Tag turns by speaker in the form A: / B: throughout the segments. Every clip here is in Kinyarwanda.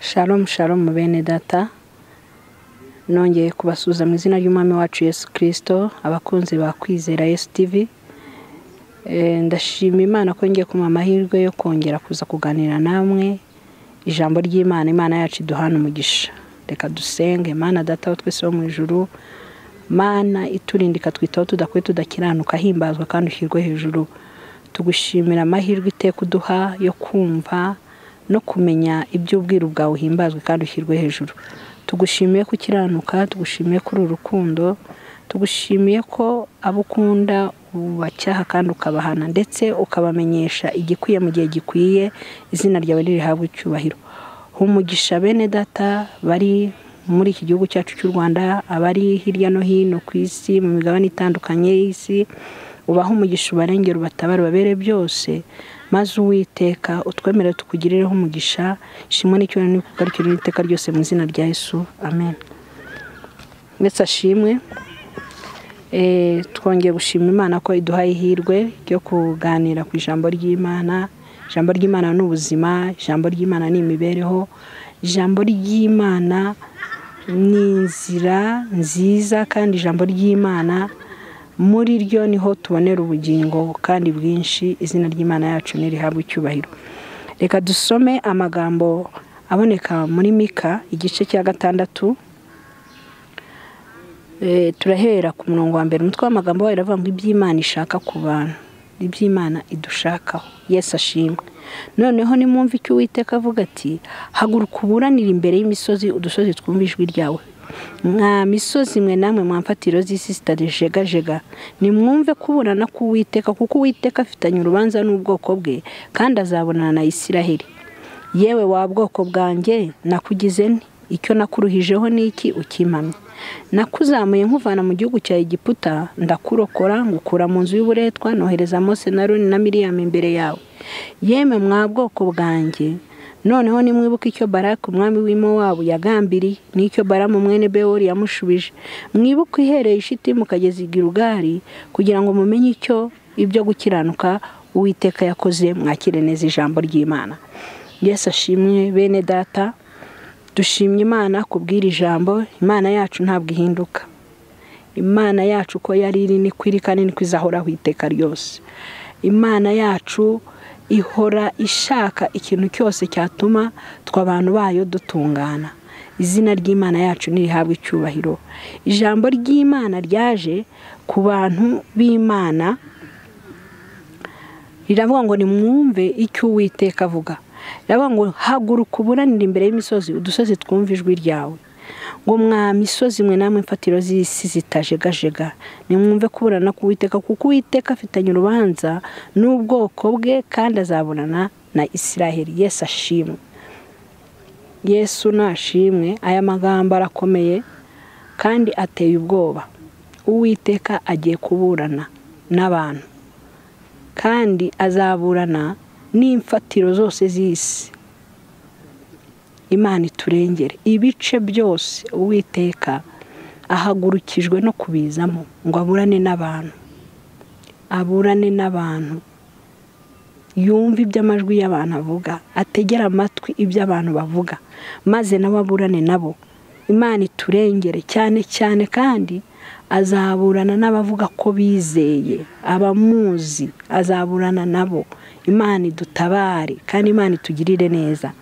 A: Shalom shalom bene data nongeye kubasuhuza mu izina ry'umwami wacu Yesu kirisito abakunzi ba kwizera Yesu tivi ndashima imana ko ngiye kumuha amahirwe yo kongera kuza kuganira namwe ijambo ry'imana imana yacu iduhana umugisha reka dusenge mana data aho twese wo mu ijuru mana iturinda ikatwitaho tudakwiye tudakiranuka himbazwa kandi ushyirwe hejuru tugushimira amahirwe iteka uduha yo kumva no kumenya iby'ubwiru bwawe uhimbazwe kandi ushyirwe hejuru tugushimiye ko ukiranuka tugushimiye ko uri urukundo tugushimiye ko abo ukunda ubacyaha kandi ukabahana ndetse ukabamenyesha igikwiye mu gihe gikwiye izina ryawe ririhabwa icyubahiro umugisha bene data bari muri iki gihugu cyacu cy'u rwanda abari hirya no hino ku isi mu migabane itandukanye y'isi ubaha umugisha ubarengera ubatabare ubabere byose maze uwiteka utwemere tukugirireho umugisha shimwe n'icyubahiro n'ikugarukiro n'iteka ryose mu izina rya yesu amen ndetse ashimwe twongeye gushima imana ko iduhaye ihirwe ryo kuganira ku ijambo ry'imana ijambo ry'imana ni ubuzima ijambo ry'imana ni imibereho ijambo ry'imana ni inzira nziza kandi ijambo ry'imana muri ryo niho tubonera ubugingo kandi bwinshi izina ry'imana yacu ntirihabwe icyubahiro reka dusome amagambo aboneka muri mika igice cya gatandatu turahera ku murongo wa mbere umutwe w'amagambo wayo uravuga ngo iby'imana ishaka ku bantu iby'imana idushakaho yesi ashimwe noneho nimwumve icyo uwiteka avuga ati haguruka uburanire imbere y'imisozi udusozi twumve ijwi ryawe mwa misozi mwe namwe mwamfatiro z'isi zitajegajega nimwumve kuburana k'uwiteka kuko uwiteka afitanye urubanza n'ubwoko bwe kandi azabonana na isiraheli yewe wa bwoko bwanjye nakugize nti icyo nakuruhijeho ni iki ukimpamye nakuzamuye nkuvana mu gihugu cya egiputa ndakurokora ngukura mu nzu y'uburetwa nohereza mose na roni na miriyami imbere yawe yemwe mwa bwoko bwanjye noneho nimwibuke icyo barake umwami w'imowabu yagambiriye n'icyo baramu mwene bewori yamushubije mwibuke ihereye ishiti mukageza igirugari kugira ngo mumenye icyo ibyo gukiranuka uwiteka yakoze mwakire neza ijambo ry'imana yesi ashimwe bene data dushimye imana kubwira ijambo imana yacu ntabwo ihinduka imana yacu uko yari iri niko iri kandi niko izahoraho iteka ryose imana yacu ihora ishaka ikintu cyose cyatuma twe abantu bayo dutungana izina ry'imana yacu ntirihabwe icyubahiro ijambo ry'imana ryaje ku bantu b'imana riravuga ngo nimwumve icyo uwiteka avuga riravuga ngo haguruka uburanire imbere y'imisozi udusozi twumve ijwi ryawe ngo mwa misozi mwe namwe mfatiro z'isi zitajegajega nimwumve kuburana k'uwiteka kuko uwiteka afitanye urubanza n'ubwoko bwe kandi azabonana na isiraheli yesu ashimwe yesu nashimwe aya magambo arakomeye kandi ateye ubwoba uwiteka agiye kuburana n'abantu kandi azaburana n'imfatiro zose z'isi imana iturengere ibice byose uwiteka ahagurukijwe no kubizamo ngo aburane n'abantu aburane n'abantu yumve iby'amajwi y'abantu avuga ategera amatwi ibyo abantu bavuga maze nawe aburane nabo imana iturengere cyane cyane kandi azaburana n'abavuga ko bizeye abamuzi azaburana nabo imana idutabare kandi imana itugirire neza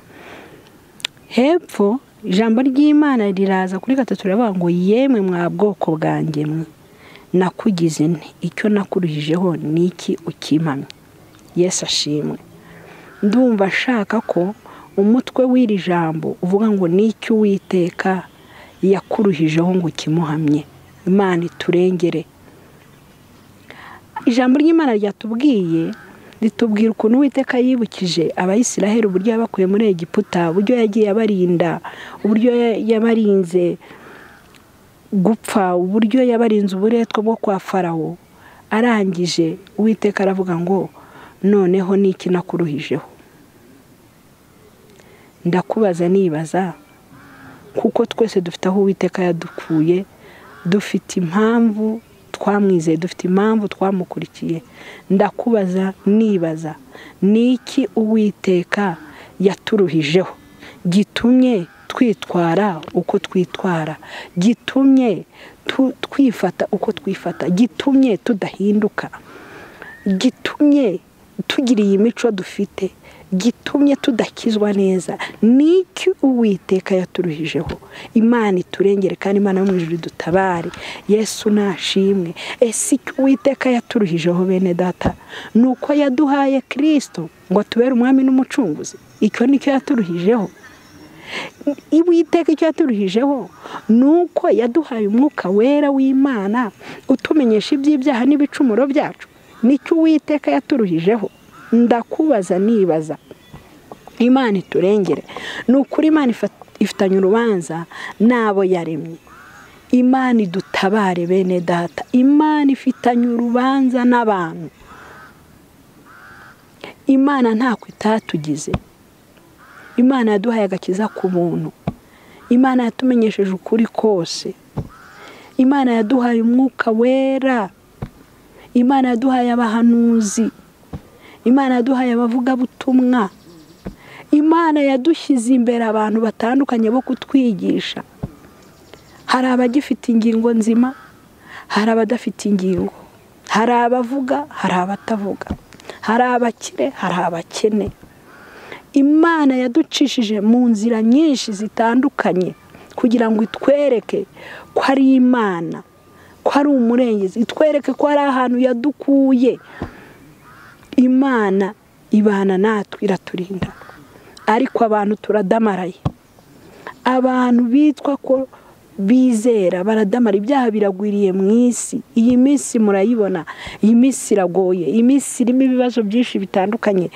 A: hepfo ijambo ry'imana riraza kuri gatatu riravuga ngo yemwe mwa bwoko bwanjye mwe nakugize nti icyo nakuruhijeho ni iki ukimamye yesu ashimwe ndumva ashaka ko umutwe w'iri jambo uvuga ngo ni icyo uwiteka yakuruhijeho ngo ukimuhamye imana iturengere ijambo ry'imana ryatubwiye ritubwira ukuntu uwiteka yibukije abayisiraheli uburyo yabakuye muri egiputa uburyo yagiye abarinda uburyo yabarinze gupfa uburyo yabarinze uburetwa bwo kwa farawo arangije uwiteka aravuga ngo noneho n'iki nakuruhijeho ndakubaza nibaza kuko twese dufite aho uwiteka yadukuye dufite impamvu twamwizeye dufite impamvu twamukurikiye ndakubaza nibaza ni iki uwiteka yaturuhijeho gitumye twitwara uko twitwara gitumye twifata uko twifata gitumye tudahinduka gitumye tugira iyi mico dufite gitumye tudakizwa neza n'iki uwiteka yaturuhijeho imana iturengere kandi imana yo mu ijoro idutabare yesu nashimwe ese icyo uwiteka yaturuhijeho bene data ni uko yaduhaye kirisito ngo atubere umwami n'umucunguzi icyo nicyo yaturuhijeho Iwiteka icyo yaturuhijeho ni uko yaduhaye umwuka wera w'imana utumenyesha iby'ibyaha n'ibicumuro byacu nicyo uwiteka yaturuhijeho ndakubaza nibaza imana iturengere ni ukuri imana ifitanye urubanza n'abo yaremye imana idutabare bene data imana ifitanye urubanza n'abantu imana ntako itatugize imana yaduhaye agakiza ku buntu imana yatumenyesheje ukuri kose imana yaduhaye umwuka wera imana yaduhaye abahanuzi imana yaduhaye abavugabutumwa imana yadushyize imbere abantu batandukanye bo kutwigisha hari abagifite ingingo nzima hari abadafite ingingo hari abavuga hari abatavuga hari abakire hari abakene imana yaducishije mu nzira nyinshi zitandukanye kugira ngo itwereke ko ari imana ko ari umurengezi itwereke ko ari ahantu yadukuye imana ibana natwe iraturinda ariko abantu turadamaraye abantu bitwa ko bizera baradamara ibyaha biragwiriye mu isi iyi minsi murayibona iyi minsi iragoye iyi minsi irimo ibibazo byinshi bitandukanye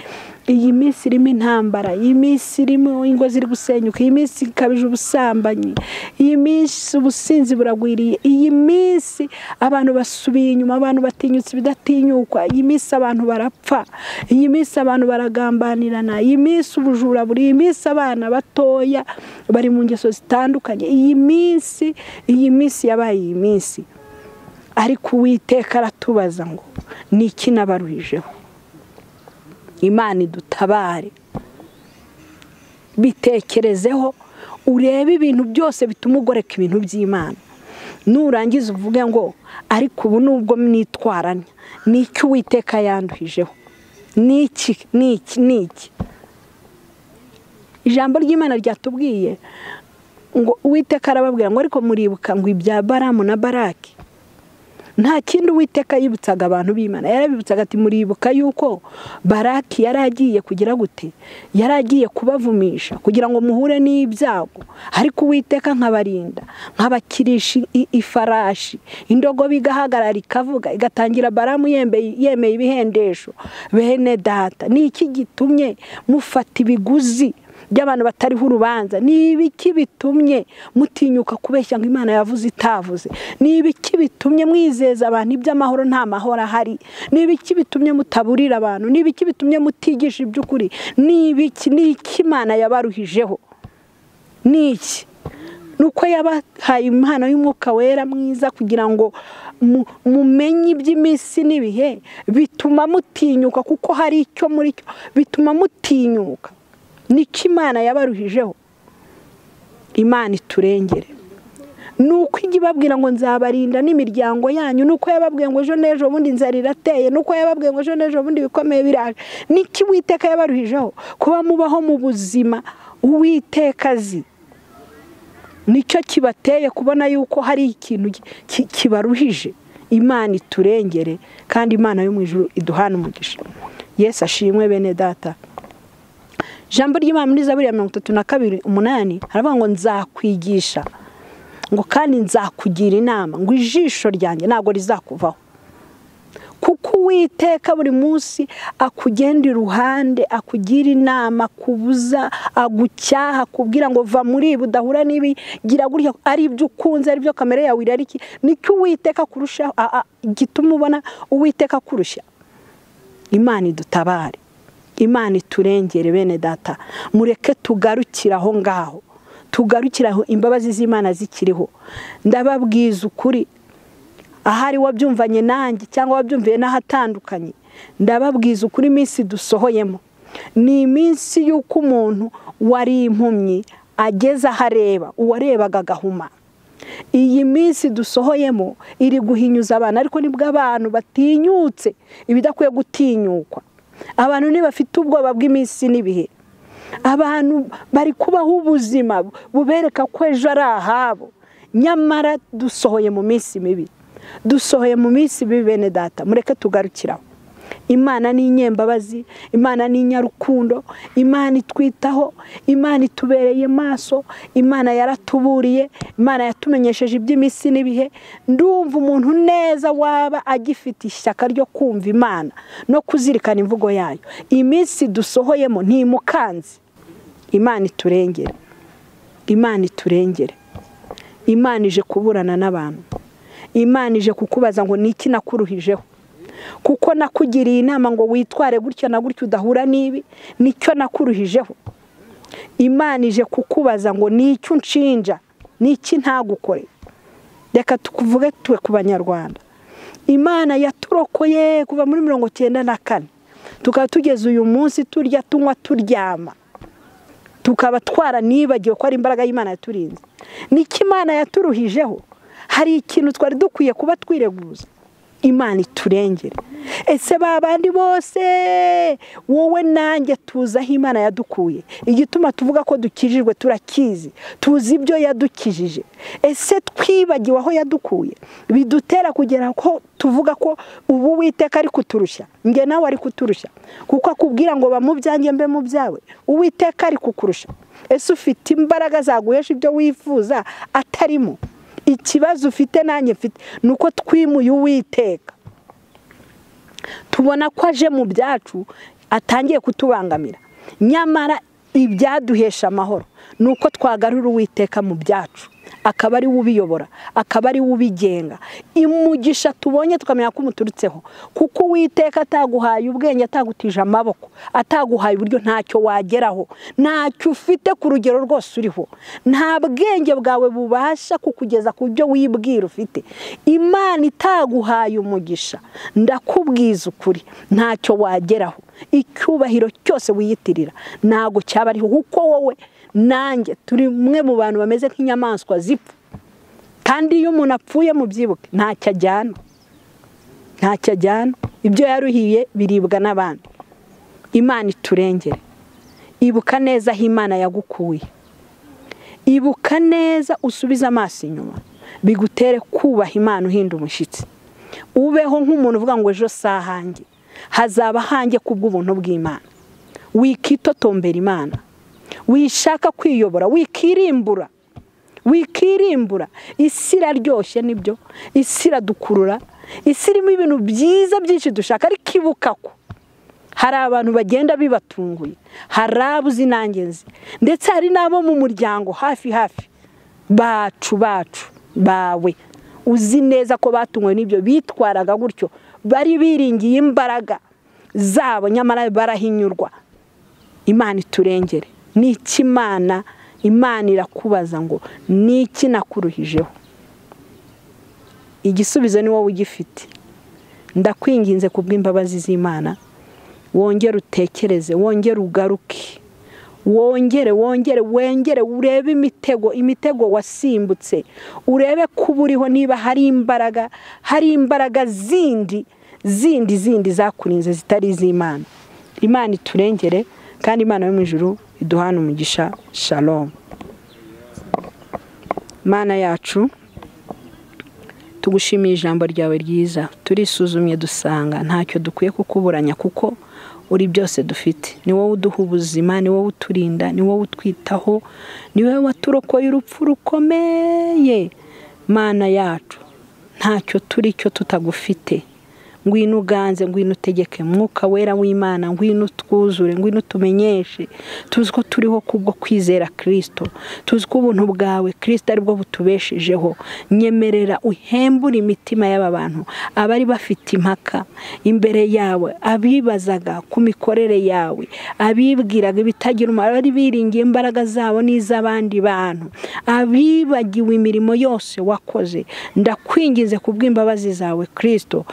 A: iyi minsi irimo intambara iyi minsi irimo ingo ziri gusenyuka iyi minsi ikabije ubusambanyi iyi minsi ubusinzi buragwiriye iyi minsi abantu basubiye inyuma abantu batinyutse ibidatinyukwa iyi minsi abantu barapfa iyi minsi abantu baragambanirana iyi minsi ubujura buri iyi minsi abana batoya bari mu ngeso zitandukanye iyi minsi iyi minsi yabaye iyi minsi ariko uwiteka aratubaza ngo ni iki nabaruhijeho imana idutabare bitekerezeho urebe ibintu byose bituma ugoreka ibintu by'imana nurangiza uvuge ngo ariko ubu nubwo mwitwaranya ni iki uwiteka yanduhijeho ni iki ni iki ni iki ijambo ry'imana ryatubwiye ngo uwiteka arababwira ngo ariko muribuka ngo ibya baramu na baraki nta kindi uwiteka yibutsaga abantu b'imana yarabibutsaga ati muribuka yuko baraki yari agiye kugira gute yari agiye kubavumisha kugira ngo muhure n'ibyago ariko uwiteka nkabarinda nkabakirisha ifarashi indogobe igahagarara ikavuga igatangira baramu yemeye ibihendesho bene data ni iki gitumye mufata ibiguzi by'abantu batariho urubanza ni ibiki bitumye mutinyuka kubeshya ngo imana yavuze itavuze ni ibiki bitumye mwizeza abantu iby'amahoro nta mahoro ahari ni ibiki bitumye mutaburira abantu ni ibiki bitumye mutigisha iby'ukuri ni ibiki ni iki imana yabaruhijeho ni iki ni uko yabahaye impano y'umwuka wera mwiza kugira ngo mumenye iby'iminsi n'ibihe bituma mutinyuka kuko hari icyo muri cyo bituma mutinyuka niko imana yabaruhijeho imana iturengere ni uko ijya ibabwira ngo nzabarinda n'imiryango yanyu ni uko yababwiye ngo ejo n'ejo bundi inzara irateye ni uko yababwiye ngo ejo n'ejo bundi ibikomeye biraje niki witeka yabaruhijeho kuba mubaho mu buzima uwiteka azi nicyo kibateye kubona yuko hari ikintu kibaruhije imana iturengere kandi imana yo mu ijoro iduhana umugisha yesi ashimwe bene data ijambo ry'imana muri zaburi ya mirongo itatu na kabiri umunani haravuga ngo nzakwigisha ngo kandi nzakugira inama ngo ijisho ryanjye ntabwo rizakuvaho kuko uwiteka buri munsi akugenda iruhande akugira inama akubuza agucyaha akubwira ngo va muri ibi udahura n'ibi gira gutya ari ibyo ukunze ari byo kamere yawe irari iki nicyo uwiteka kurushaho gituma ubona uwiteka akurushya imana idutabare imana iturengere bene data mureke tugarukire aho ngaho tugarukire aho imbabazi z'imana zikiriho ndababwiza ukuri ahari wabyumvanye nanjye cyangwa wabyumviye n'ahatandukanye ndababwiza ukuri iminsi dusohoyemo ni iminsi y'uko umuntu wari impumyi ageze aho areba uwarebaga agahuma iyi minsi dusohoyemo iri guhinyuza abantu ariko nibwo abantu batinyutse ibidakwiye gutinyukwa abantu ntibafite ubwoba bw'iminsi n'ibihe abantu bari kubaho ubuzima bubereka ko ejo ari ahabo nyamara dusohoye mu minsi mibi dusohoye mu minsi mibi bene data mureke tugarukiraho imana ni inyembabazi imana ni inyarukundo imana itwitaho imana itubereye maso imana yaratuburiye imana yatumenyesheje iby'iminsi n'ibihe ndumva umuntu neza waba agifite ishyaka ryo kumva imana no kuzirikana imvugo yayo iminsi dusohoyemo ntimukanze imana iturengere imana iturengere imana ije kuburana n'abantu imana ije kukubaza ngo ni iki nakuruhijeho kuko nakugiriye inama ngo witware gutya na gutya udahura n'ibi nicyo nakuruhijeho imana ije kukubaza ngo nicyo unshinja n'iki ntagukore reka tukuvuge tuwe ku banyarwanda imana yaturokoye kuva muri mirongo icyenda na kane tukaba tugeze uyu munsi turya tunywa turyama tukaba twaranibagiwe ko ari imbaraga y'imana yaturinze niko imana yaturuhijeho hari ikintu twari dukwiye kuba twireguza imana iturengere ese ba bandi bose wowe nanjye tuzi aho imana yadukuye igituma tuvuga ko dukijijwe turakizi tuzi ibyo yadukijije ese twibagiwe aho yadukuye bidutera kugera ko tuvuga ko ubu uwiteka ari kuturushya nge nawe ari kuturushya kuko akubwira ngo bamubyange mbe mu byawe uwiteka ari kukurusha ese ufite imbaraga zaguhesha ibyo wifuza atarimo ikibazo ufite nanjye mfite ni uko twimuye uwiteka tubona ko aje mu byacu atangiye kutubangamira nyamara ibyaduhesha amahoro ni uko twagarura uwiteka mu byacu akaba ari we ubiyobora akaba ari we ubigenga imugisha tubonye tukamenya ko umuturutseho kuko uwiteka ataguhaye ubwenge atagutije amaboko ataguhaye uburyo ntacyo wageraho ntacyo ufite ku rugero rwose uriho nta bwenge bwawe bubasha kukugeza ku byo wibwira ufite imana itaguhaye umugisha ndakubwiza ukuri ntacyo wageraho icyubahiro cyose wiyitirira ntabwo cyaba ariho kuko wowe nanjye turi umwe mu bantu bameze nk'inyamaswa zipfa kandi iyo umuntu apfuye mu byibuke ntacyo ajyana ntacyo ajyana ibyo yaruhiye biribwa n'abandi imana iturengere ibuka neza aho imana yagukuye ibuka neza usubize amaso inyuma bigutere kubaha imana uhinda umushyitsi ubeho nk'umuntu uvuga ngo ejo si ahanjye hazaba ahanjye kubw'ubuntu bw'imana wikitotombera imana wishaka kwiyobora wikirimbura wikirimbura isi iraryoshye nibyo isi iradukurura isi irimo ibintu byiza byinshi dushaka ariko ibuka ko hari abantu bagenda bibatunguye hari abo uzi nanjye nzi ndetse hari n'abo mu muryango hafi hafi bacu bacu bawe uzi neza ko batunguwe n'ibyo bitwaraga gutyo bari biringiye imbaraga zabo nyamara barahinyurwa imana iturengere n'iki imana imana irakubaza ngo n'iki nakuruhijeho igisubizo ni wowe ugifite ndakwinginze ku bw'imbabazi z'imana wongere utekereze wongere ugaruke wongere wongere wongere urebe imitego imitego wasimbutse urebe kuba uriho niba hari imbaraga hari imbaraga zindi zindi zindi zakurinze zitari iz'imana imana iturengere kandi imana yo mu ijuru iduhana umugisha shalom mana yacu tugushimiye ijambo ryawe ryiza turisuzumye dusanga ntacyo dukwiye kukuburanya kuko uri byose dufite ni wowe uduha ubuzima ni wowe uturinda ni wowe utwitaho ni wowe waturokoye urupfu rukomeye mana yacu ntacyo turi cyo tutagufite ngwino uganze ngwino utegeke mwuka wera w'imana ngwino utwuzure ngwino utumenyeshe tuzi ko turiho kubwo kwizera kirisito tuzi ko ubuntu bwawe kirisito aribwo butubeshejeho nyemerera uhembure imitima y'aba bantu abari bafite impaka imbere yawe abibazaga ku mikorere yawe abibwiraga ibitagira umumaro abari biringiye imbaraga zabo n'iz'abandi bantu abibagiwe imirimo yose wakoze ndakwingize ku bw'imbabazi zawe kirisito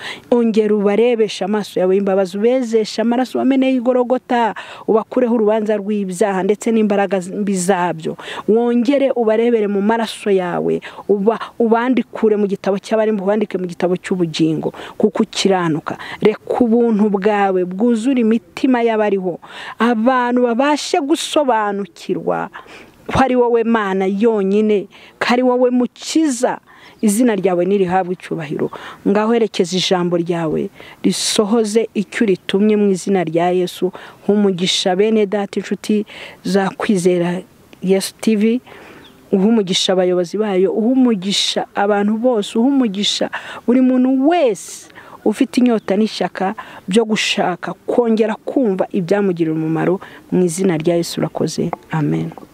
A: egera ubarebeshe amaso yawe imbabazi ubezeshe amaraso wameneye igorogota ubakureho urubanza rw'ibyaha ndetse n'imbaraga mbi zabyo wongere ubarebere mu maraso yawe uba ubandikure mu gitabo cy'abarimo ubandike mu gitabo cy'ubugingo kuko ukiranuka reka ubuntu bwawe bwuzure imitima y'abariho abantu babashe gusobanukirwa ko ari wowe mana yonyine ko ari wowe mukiza izina ryawe ntirihabwe icyubahiro ngaho herekeza ijambo ryawe risohoze icyo uritumye mu izina rya yesu nk'umugisha bene data inshuti za kwizera yesu tivi uha umugisha abayobozi bayo uha umugisha abantu bose uha umugisha buri muntu wese ufite inyota n'ishyaka byo gushaka kongera kumva ibyamugirira umumaro mu izina rya yesu urakoze amen